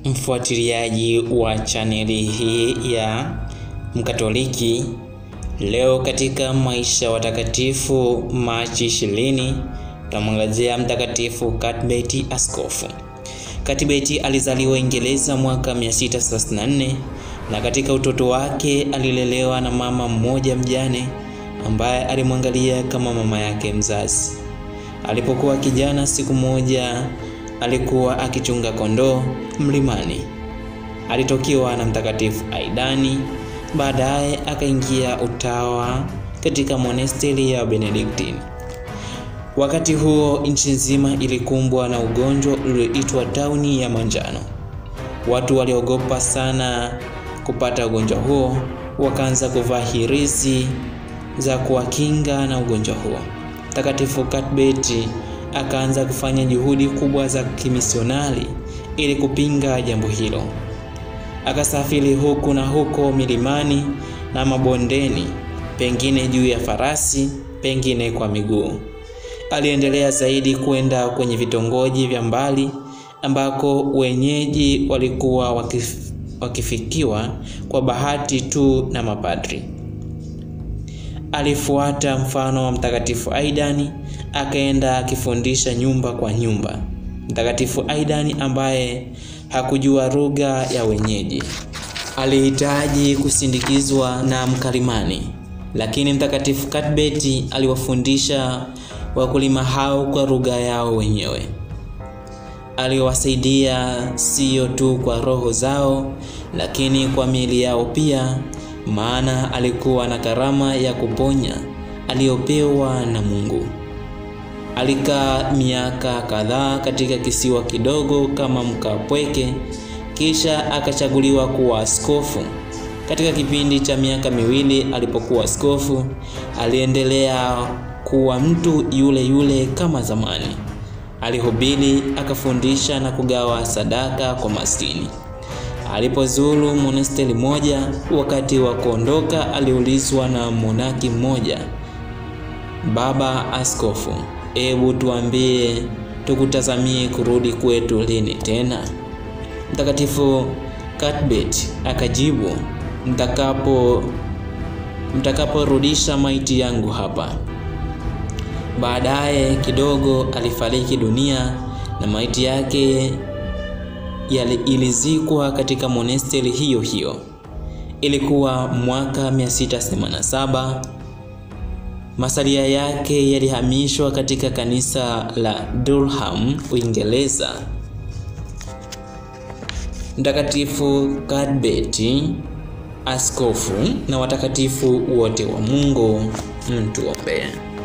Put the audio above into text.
mfuatiliaji wa chaneli hii ya Mkatoliki. Leo katika maisha watakatifu Machi 20 tutamwangazia Mtakatifu Cuthbert Askofu. Cuthbert alizaliwa Uingereza mwaka 634 na katika utoto wake alilelewa na mama mmoja mjane ambaye alimwangalia kama mama yake mzazi. Alipokuwa kijana, siku moja alikuwa akichunga kondoo mlimani. Alitokiwa na Mtakatifu Aidani, baadaye akaingia utawa katika monasteri ya Benediktini. Wakati huo nchi nzima ilikumbwa na ugonjwa ulioitwa tauni ya manjano. Watu waliogopa sana kupata ugonjwa huo, wakaanza kuvaa hirizi za kuwakinga na ugonjwa huo. Mtakatifu Cuthbert akaanza kufanya juhudi kubwa za kimisionari ili kupinga jambo hilo. Akasafiri huku na huko milimani na mabondeni, pengine juu ya farasi, pengine kwa miguu. Aliendelea zaidi kwenda kwenye vitongoji vya mbali ambako wenyeji walikuwa wakif, wakifikiwa kwa bahati tu na mapadri. Alifuata mfano wa Mtakatifu Aidani, akaenda akifundisha nyumba kwa nyumba. Mtakatifu Aidani ambaye hakujua lugha ya wenyeji alihitaji kusindikizwa na mkalimani, lakini Mtakatifu Cuthbert aliwafundisha wakulima hao kwa lugha yao wenyewe. Aliwasaidia sio tu kwa roho zao, lakini kwa miili yao pia, maana alikuwa na karama ya kuponya aliyopewa na Mungu. Alikaa miaka kadhaa katika kisiwa kidogo kama mkapweke, kisha akachaguliwa kuwa askofu. Katika kipindi cha miaka miwili alipokuwa askofu, aliendelea kuwa mtu yule yule kama zamani. Alihubiri, akafundisha na kugawa sadaka kwa maskini. Alipozuru monasteri moja, wakati wa kuondoka, aliulizwa na monaki mmoja, Baba Askofu, hebu tuambie, tukutazamie kurudi kwetu lini tena? Mtakatifu Cuthbert akajibu, mtakapo mtakaporudisha maiti yangu hapa. Baadaye kidogo alifariki dunia na maiti yake ilizikwa katika monasteri hiyo hiyo. Ilikuwa mwaka 687. Masalia yake yalihamishwa katika kanisa la Durham, Uingereza. Mtakatifu Cuthbert askofu na watakatifu wote wa Mungu, mtuombee.